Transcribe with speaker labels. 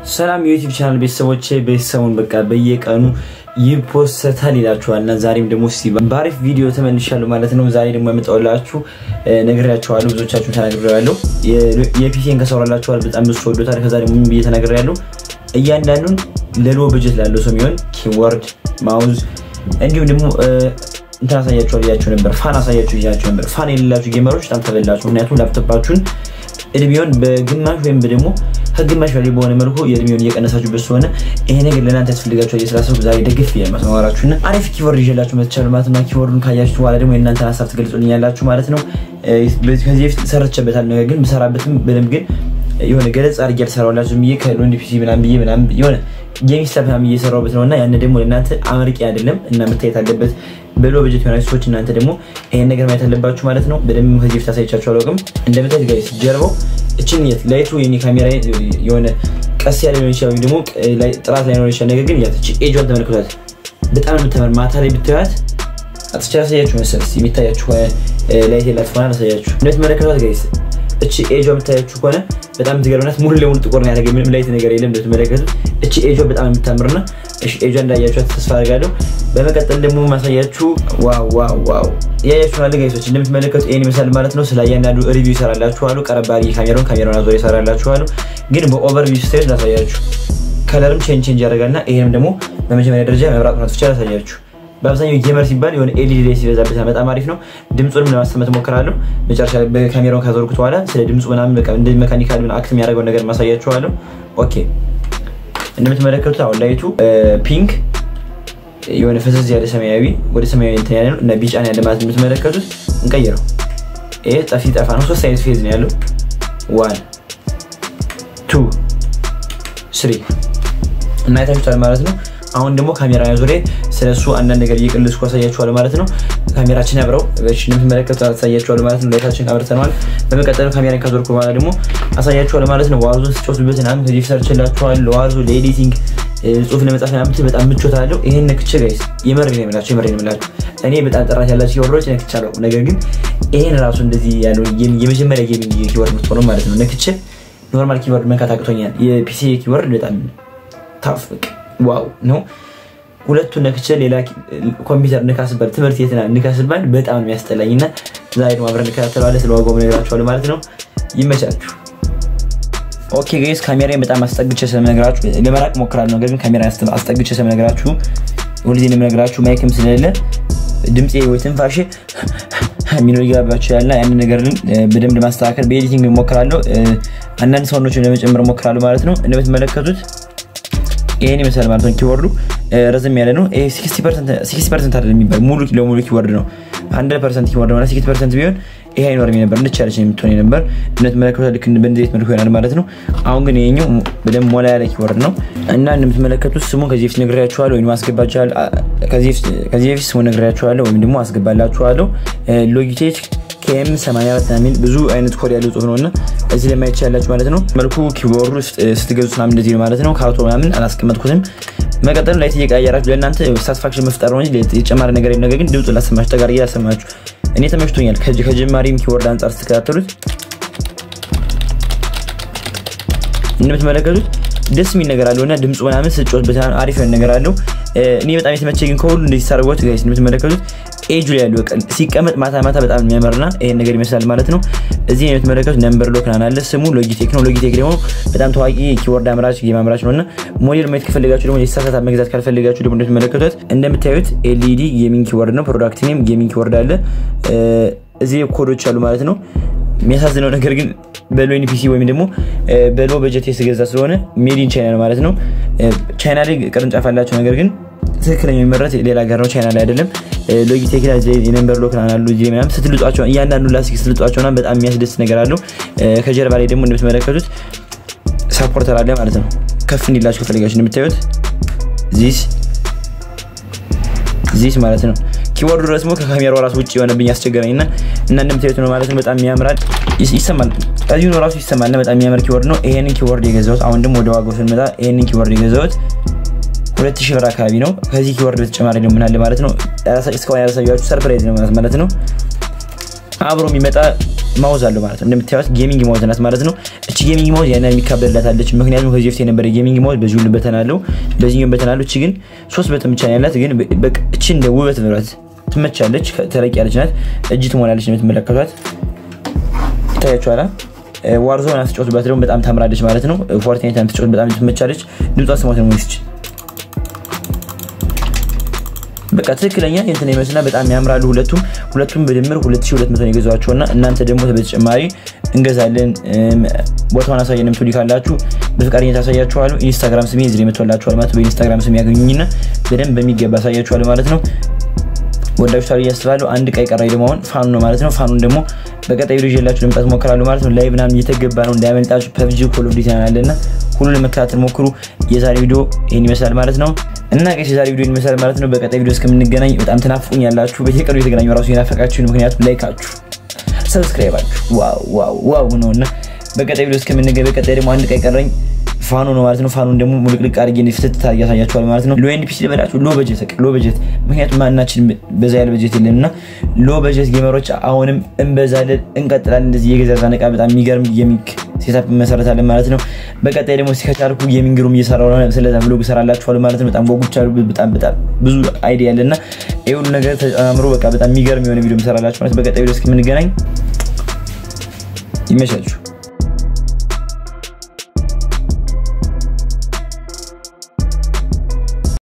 Speaker 1: ሰላም የዩቲዩብ ቻናል ቤተሰቦች ቤተሰቡን በቃ በየቀኑ ይፖሰታል ይላችኋል እና ዛሬም ደግሞ እስኪ በአሪፍ ቪዲዮ ተመልሻለሁ ማለት ነው። ዛሬ ደግሞ የምጠውላችሁ ነግሬያችኋለሁ፣ ብዙዎቻችሁ ተናግሬያለሁ። የፒሲን ከሰራላችኋል በጣም ብዙ ወዶታል። ከዛ ደግሞ ምን ብዬ ተናግሬያለሁ። እያንዳንዱን ለሎ በጀት ላለው ሰው የሚሆን ኪወርድ፣ ማውዝ እንዲሁም ደግሞ እንትን አሳያችኋል እያቸው ነበር። ፋን አሳያችሁ እያቸው ነበር። ፋን የሌላችሁ ጌመሮች በጣም ተበላችሁ። ምክንያቱም ላፕቶፓችሁን እድሜውን በግማሽ ወይም ደግሞ ከግማሽ በላይ በሆነ መልኩ የእድሜውን እየቀነሳችሁበት ስለሆነ ይሄ ነገር ለእናንተ ያስፈልጋችኋል ስላሰብኩ ዛሬ ደግፍ የማስማራችሁና አሪፍ ኪቦርድ ይዤላችሁ መጥቻለሁ ማለት ነው። ኪቦርዱን ካያችሁ በኋላ ደግሞ የእናንተን ሀሳብ ትገልጹልኛላችሁ ማለት ነው። ከዚህ በፊት ሰርቼበታል። ነገር ግን ብሰራበትም በደንብ ግን የሆነ ገለጽ አድርጌ አልሰራሁላችሁም ብዬ ከሎንድ ፒሲ ምናምን ብዬ ምናምን የሆነ ጌሚስታፕ ምናምን እየሰራሁበት ነው እና ያን ደግሞ ለእናንተ አመርቂ አይደለም እና መታየት አለበት በሎ በጀት የሆናችሁ ሰዎች እናንተ ደግሞ ይሄን ነገር ማየት አለባችሁ ማለት ነው። በደንብ ከዚህ በፊት አሳይቻችሁ አላውቅም። እንደምታዩት ጋይስ ጀርባው እችን የት ላይቱ የኔ ካሜራ የሆነ ቀስ ያለ ሊሆን ይችላል፣ ደግሞ ጥራት ላይ ሊሆን ይችላል። ነገር ግን ያች ኤጇን ተመልክቷት በጣም የምታምር ማታ ላይ ብታዩት አትቻ ያሳያችሁ መሰል የሚታያችሁ ላይት የላት ሆና አሳያችሁ እንደምትመለከቷት ጋይስ እቺ ኤጇ የምታያችሁ ከሆነ በጣም የምትገርምናት ሙሉ ለሙሉ ጥቁር ነው ያደረገ ምንም ላይት ነገር የለም። እንደምትመለከቱት እቺ ኤጇ በጣም የምታምርና ኤጇ እንዳያችኋት ተስፋ አድርጋለሁ። በመቀጠል ደግሞ ማሳያችሁ ዋው ዋው ዋው ያያችሁ አለ ጋይሶች እንደምትመለከቱት ይህን ይመስላል ማለት ነው። ስለ እያንዳንዱ ሪቪው ይሰራላችኋሉ። ቀረባሪ ካሜራውን ካሜራውን አዞር ይሰራላችኋሉ። ግን በኦቨርቪው ስቴጅ ላሳያችሁ። ከለርም ቼንጅ ቼንጅ ያደርጋልና ይህንም ደግሞ በመጀመሪያ ደረጃ መብራት ነው ትቻ ላሳያችሁ። በአብዛኛው ጌመር ሲባል የሆነ ኤልኢዲ ላይ ሲበዛበት በጣም አሪፍ ነው። ድምፁንም ለማሰማት ሞክራለሁ። መጨረሻ በካሜራውን ካዞርኩት በኋላ ስለ ድምፁ ምናምን በቃ እንደ ሜካኒካል አክት የሚያደርገውን ነገር ማሳያችኋለሁ። ኦኬ እንደምትመለከቱት አሁን ላይቱ ፒንክ የሆነ ፈዘዝ ያለ ሰማያዊ ወደ ሰማያዊ እንትን ያለ ነው እና ቢጫ ነው ያለ ማለት የምትመለከቱት። እንቀይረው። ይሄ ጠፊ ጠፋ ነው። ሶስት አይነት ፌዝ ነው ያለው። ዋን ቱ ስሪ እና አይታችሁታል ማለት ነው። አሁን ደግሞ ካሜራ ዙሬ ስለሱ አንዳንድ ነገር እየቀለስኩ አሳያችኋለሁ ማለት ነው። ካሜራችን አብረው እንደምትመለከቱ አሳያችኋለሁ ማለት ነው። ላይታችን አብርተነዋል። በመቀጠል ካሜራን ካዞርኩ በኋላ ደግሞ አሳያችኋለሁ ማለት ነው። ዋዙን ስጮቱበት ምናምን ከዚህ ሰርችላችኋል። ለዋዙ ለኤዲቲንግ ጽሁፍ ለመጻፍ ምናምን በጣም ምቾት አለው። ይሄን ነክቼ ጋይስ የመር ነው የምላቸው የመር ነው የምላቸው እኔ በጣም ጥራት ያላቸው ኪቦርዶች ነክቻለሁ። ነገር ግን ይሄን ራሱ እንደዚህ ያለው የመጀመሪያ ጌሚንግ ኪቦርድ ምትሆነው ማለት ነው ነክቼ ኖርማል ኪቦርድ መንካት አቅቶኛል። የፒሲ ኪቦርድ በጣም ታፍ ዋው ነው። ሁለቱን ነክቼ ሌላ ኮምፒውተር ንካስባል ትምህርት የትና ንካስባል በጣም ነው የሚያስጠላኝ እና ዛሬ ደግሞ አብረን እንከታተለዋለን። ስለ ዋጋው እነግራችኋለሁ ማለት ነው። ይመቻችሁ። ኦኬ ጋይስ ካሜራዬን በጣም አስጠግቼ ስለምነግራችሁ ለመራቅ ሞክራለሁ። ነገር ግን ካሜራ አስጠግቼ ስለምነግራችሁ ሁልጊዜ እንደምነግራችሁ ማይክም ስለሌለ ድምፄ ወይ ትንፋሼ የሚኖር ይገባባችሁ ያልና ያንን ነገር ግን በደንብ ማስተካከል በኤዲቲንግ ሞክራለሁ። አንዳንድ ሰውኖችን ለመጨመር ሞክራለሁ ማለት ነው። እንደምትመለከቱት ይሄን ይመስላል ማለት ነው። ኪቦርዱ ረዘም ያለ ነው። ይሄ ሲክስቲ ፐርሰንት አይደለም የሚባል ሙሉ ለሙሉ ኪቦርድ ነው። ሀንድረድ ፐርሰንት ኪቦርድ ማለት ሲክስቲ ፐርሰንት ቢሆን ይሄ አይኖርም ነበር። እንድቻለች የምትሆን ነበር። እንደምትመለከቱት ልክ በእንደዚህ መልኩ ይሆናል ማለት ነው። አሁን ግን ይሄኛው በደንብ ሞላ ያለ ኪቦርድ ነው እና እንደምትመለከቱት ስሙን ከዚህ በፊት ነግሬያችኋለሁ ወይም አስገባችኋል። ከዚህ በፊት ስሙን ነግሬያችኋለሁ ወይም ደግሞ አስገባላችኋለሁ። ሎጊቴክ ኬኤም 84 የሚል ብዙ አይነት ኮድ ያለው ጽሁፍ ነው እና እዚህ ላይ ማየት ያላችሁ ማለት ነው። መልኩ ኪቦርዱ ስትገዙት ምናምን እንደዚህ ነው ማለት ነው። ካርቶ ምናምን አላስቀመጥኩትም። መቀጠል ላይ እየቀያየራችሁ ለእናንተ ሳትስፋክሽን መፍጠር ነው እንጂ የተጨማሪ ነገር ነገር ግን ድምፁ ላሰማችሁ ተጋር እያሰማችሁ እኔ ተመችቶኛል። ከጀማሪም ኪቦርድ አንጻር ስትከታተሉት እንደምትመለከቱት ደስ የሚል ነገር አለው እና ድምፁ ምናምን ስጮት አሪፍ ነገር አለው። እኔ በጣም የተመቸ ግን ከሁሉ እንደዚህ ሳርጎት ጋይስ እንደምትመለከቱት ኤጁ ላይ ያለው ሲቀመጥ ማታ ማታ በጣም የሚያምርና ይሄን ነገር ይመስላል ማለት ነው። እዚህ የምትመለከቱት ነምበር ሎክ ናን አለ ስሙ ሎጊቴክ ነው። ሎጊቴክ ደግሞ በጣም ታዋቂ ኪቦርድ አምራች ጌም አምራች ነው እና ሞዴል ማየት ከፈለጋችሁ ደግሞ የተሳሳተ መግዛት ካልፈለጋችሁ ደግሞ እንደምትመለከቱት እንደምታዩት ኤልኢዲ ጌሚንግ ኪቦርድ ነው። ፕሮዳክት ኔም ጌሚንግ ኪቦርድ አለ። እዚህ ኮዶች አሉ ማለት ነው። የሚያሳዝነው ነገር ግን በሎኒ ፒሲ ወይም ደግሞ በሎ በጀት የተገዛ ስለሆነ ሜዲን ቻይና ነው ማለት ነው። ቻይና ላይ ቅርንጫፍ አላቸው ነገር ግን ትክክለኛ የሚመረት ሌላ ሀገር ነው፣ ቻይና ላይ አይደለም። ሎጊቴክ የነምበር ሎክ አሉ ምናምን ስትልጧቸው እያንዳንዱ ላስቲክ ስትልጧቸው በጣም የሚያስደስት ነገር አለው። ከጀርባ ላይ ደግሞ እንደምትመለከቱት ሳፖርተር አለ ማለት ነው። ከፍ እንዲላችሁ ከፈለጋችሁ እንደምታዩት ዚስ ዚስ ማለት ነው። ኪቦርዱ ደግሞ ከካሜራው ራሱ ውጭ የሆነብኝ አስቸገረኝ እና እና እንደምታዩት ነው ማለት ነው። በጣም ያምራል፣ ይሰማል። ከዚሁ ነው ራሱ ይሰማል እና በጣም የሚያምር ኪቦርድ ነው። ይሄንን ኪቦርድ የገዛሁት አሁን ደግሞ ወደ ዋጋው ስንመጣ ይሄንን ኪቦርድ የገዛሁት ሁለት ሺህ ብር አካባቢ ነው። ከዚህ ኪቦርድ በተጨማሪ ደግሞ ምን አለ ማለት ነው እስካሁን ያላሳያችሁ ሰርፕራይዝ ነው ማለት ነው። አብሮ የሚመጣ ማውዝ አለው ማለት ነው። እንደምታዩት ጌሚንግ ማውዝ ናት ማለት ነው። እቺ ጌሚንግ ማውዝ ያን የሚካበድላታለች። ምክንያቱም ከዚህ በፊት የነበረ ጌሚንግ ማውዝ በዚህ ሁሉ በተን አለው፣ በዚህኛው በተን አለው። እቺ ግን ሶስት በተን ብቻ ነው ያላት። ግን በቃ እቺ እንደ ውበት ብሏት ትመቻለች። ተለቅ ያለች ናት። እጅ ትሞላለች። የምትመለከቷት ይታያችኋላ። ዋርዞን አትጫወትባት ደግሞ በጣም ታምራለች ማለት ነው። ፎርትናይት አትጫወት በጣም ትመቻለች። ድምጿ ስሟት ነው ሚስች በቃ ትክክለኛ እንትን ይመስልና በጣም ያምራሉ ሁለቱም ሁለቱም በድምር 2200 ነው የገዛቸውና እናንተ ደግሞ በተጨማሪ እንገዛለን ቦታውን አሳየን የምትሉ ካላችሁ በፈቃደኝነት አሳያችኋለሁ። ኢንስታግራም ስሜ እዚህ መጥቶላችኋል ማለት በኢንስታግራም ስሜ ያገኙኝና በደንብ በሚገባ አሳያችኋለሁ ማለት ነው። ወዳጆች ብዬ አስባለሁ። አንድ ቀይ ቀራይ ደግሞ አሁን ፋኑ ነው ማለት ነው። ፋኑን ደግሞ በቀጣይ ቪዲዮ ይዤላችሁ ለመምጣት እሞክራለሁ ማለት ነው። ላይ ምናምን እየተገባ ነው እንዳያመልጣችሁ። ፐብጂ ኮል ኦፍ ዲቲ አለና ሁሉን ለመከታተል ሞክሩ። የዛሬ ቪዲዮ ይህን ይመስላል ማለት ነው እና ቀስ የዛሬ ቪዲዮ ይመስላል ማለት ነው። በቀጣይ ቪዲዮ እስከምንገናኝ በጣም ትናፍቁኝ ያላችሁ በየቀኑ የተገናኙ ራሱ የናፈቃችሁን ምክንያቱም ላይካችሁ፣ ሰብስክራይባችሁ ዋው ዋው ዋው ነው እና በቀጣይ ቪዲዮ እስከምንገናኝ በቀጣይ ደግሞ አንድ ቀይ ቀረኝ ፋኑ ነው ማለት ነው። ፋኑን ደግሞ ሙልቅልቅ አድርጌ ፍትት ያሳያችኋል ማለት ነው። ሎ ኤንድ ፒሲ ልበላችሁ ሎ በጀት ሎ በጀት ምክንያቱም ማናችን በዛ ያለ በጀት የለን እና ሎ በጀት ጌመሮች አሁንም እንበዛለን እንቀጥላለን። እንደዚህ የገዛዛን እቃ በጣም የሚገርም ጌሚንግ ሴታፕ መሰረታለን ማለት ነው። በቀጣይ ደግሞ ከቻልኩ ጌሚንግ ሩም እየሰራሁ ነው። ስለዛ ብሎግ እሰራላችኋለሁ ማለት ነው። በጣም ጓጉቻለሁ። በጣም በጣም ብዙ አይዲያ ያለና ይሄ ሁሉ ነገር ተጨማምሮ በቃ በጣም የሚገርም የሆነ ቪዲዮ እሰራላችሁ ማለት በቀጣይ ቪዲዮ እስከምንገናኝ ይመቻችሁ።